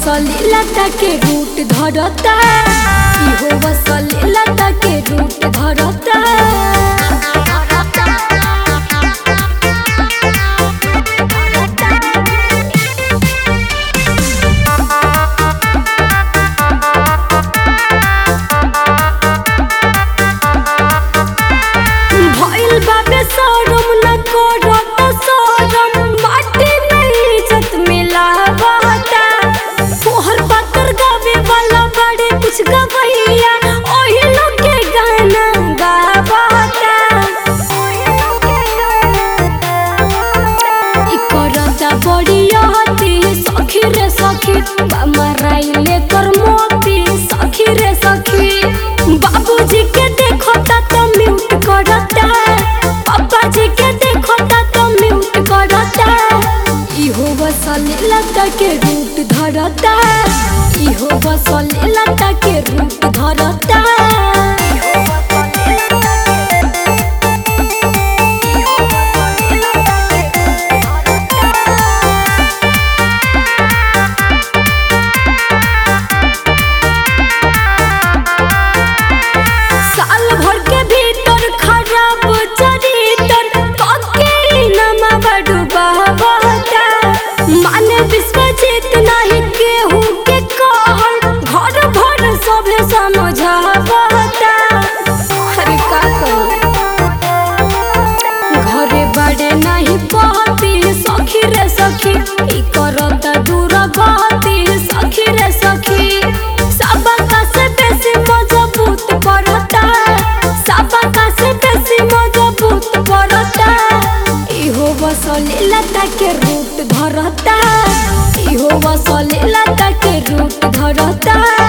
वसली लता के रूट धरता इहो वसली लता के रूट धरता भइल बाबे शरम न करत शरम माटी में इज्जत मिलावता तोहर पातर गावे वाला बड़े कुछ गवैया ओही लोग के गाना गावता इ करता बड़ी हती सखी रे सखी माराइले कर मोती सखी रे सखी बाबूजी के देखता तो म्यूट करता पापा जी के देखता तो म्यूट करता इहो बसली लता के रूट धरता इहो बसली लता के रूट धरता साल भर के भीतर खराब चरित्र पक्के नमा बड़ू बहता माने विश्वजीत नहीं केहू के कहल घर भर सभे समझावता अरे का कहूं घरे बड़े नहीं पहती सखी रे सखी ई करता दूर गति सखी रे सखी सबका से बेसी मजबूत पड़ता सबका से बेसी मजबूत पड़ता इहो बसली लता के रूट धरता इहो बसली लता के रूट धरता